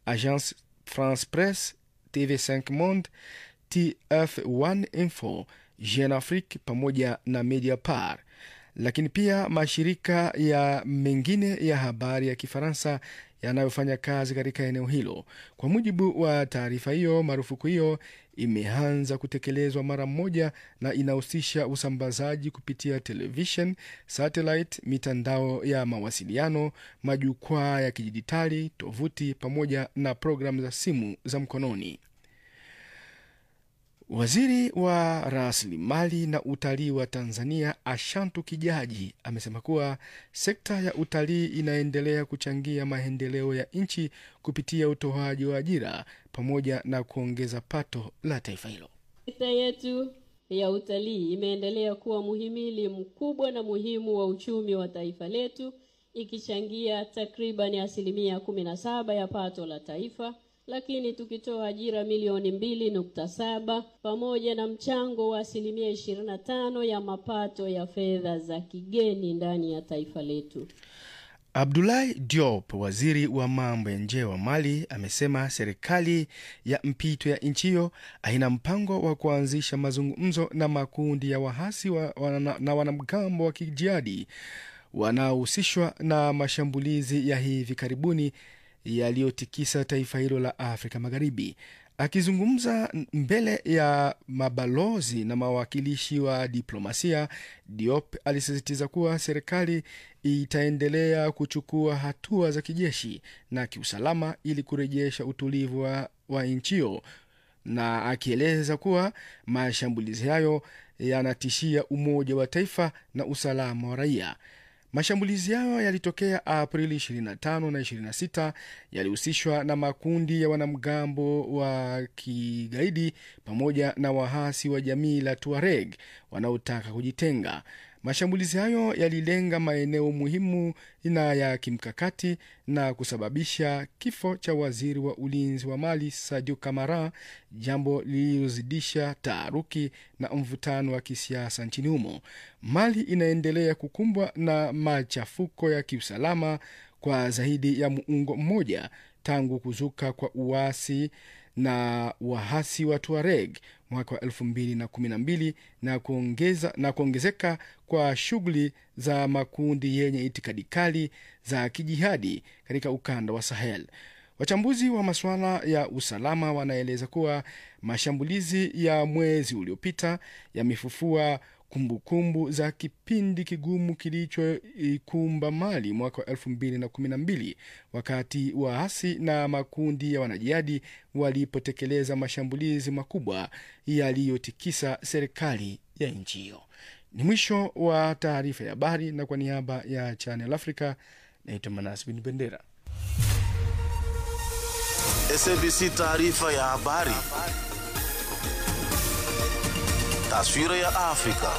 Agence France Presse, TV5 Monde, TF1 Info, Jeune Afrique pamoja na Mediapart, lakini pia mashirika ya mengine ya habari ya Kifaransa yanayofanya kazi katika eneo hilo. Kwa mujibu wa taarifa hiyo, marufuku hiyo imeanza kutekelezwa mara moja na inahusisha usambazaji kupitia televishen, satellite, mitandao ya mawasiliano, majukwaa ya kidijitali, tovuti pamoja na programu za simu za mkononi. Waziri wa rasilimali na utalii wa Tanzania Ashantu Kijaji amesema kuwa sekta ya utalii inaendelea kuchangia maendeleo ya nchi kupitia utoaji wa ajira pamoja na kuongeza pato la taifa hilo. Sekta yetu ya utalii imeendelea kuwa muhimili mkubwa na muhimu wa uchumi wa taifa letu ikichangia takriban asilimia kumi na saba ya pato la taifa lakini tukitoa ajira milioni mbili nukta saba pamoja na mchango wa asilimia ishirini na tano ya mapato ya fedha za kigeni ndani ya taifa letu. Abdoulaye Diop, waziri wa mambo ya nje wa Mali, amesema serikali ya mpito ya nchi hiyo haina mpango wa kuanzisha mazungumzo na makundi ya wahasi wa, wana, na wanamgambo wa kijihadi wanaohusishwa na mashambulizi ya hivi karibuni yaliyotikisa taifa hilo la Afrika Magharibi. Akizungumza mbele ya mabalozi na mawakilishi wa diplomasia, Diop alisisitiza kuwa serikali itaendelea kuchukua hatua za kijeshi na kiusalama ili kurejesha utulivu wa, wa nchi hiyo, na akieleza kuwa mashambulizi hayo yanatishia umoja wa taifa na usalama wa raia. Mashambulizi hayo yalitokea Aprili 25 na 26, yalihusishwa na makundi ya wanamgambo wa kigaidi pamoja na wahasi wa jamii la Tuareg wanaotaka kujitenga. Mashambulizi hayo yalilenga maeneo muhimu na ya kimkakati na kusababisha kifo cha waziri wa ulinzi wa Mali Sadio Kamara, jambo lililozidisha taharuki na mvutano wa kisiasa nchini humo. Mali inaendelea kukumbwa na machafuko ya kiusalama kwa zaidi ya muongo mmoja tangu kuzuka kwa uasi na wahasi wa Tuareg mwaka wa elfu mbili na kumi na mbili na kuongeza na kuongezeka kwa shughuli za makundi yenye itikadi kali za kijihadi katika ukanda wa Sahel. Wachambuzi wa masuala ya usalama wanaeleza kuwa mashambulizi ya mwezi uliopita yamefufua kumbukumbu za kipindi kigumu kilichoikumba Mali mwaka wa elfu mbili na kumi na mbili wakati waasi na makundi ya wanajihadi walipotekeleza mashambulizi makubwa yaliyotikisa serikali ya nchi hiyo. Ni mwisho wa taarifa ya habari, na kwa niaba ya Channel Africa naitwa Manas Bin Bendera. SABC taarifa ya habari. Taswira ya Afrika.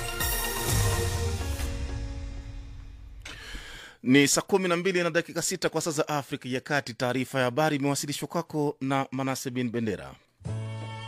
Ni saa kumi na mbili na dakika sita kwa saa za Afrika ya Kati. Taarifa ya habari imewasilishwa kwako na Manase Bin Bendera.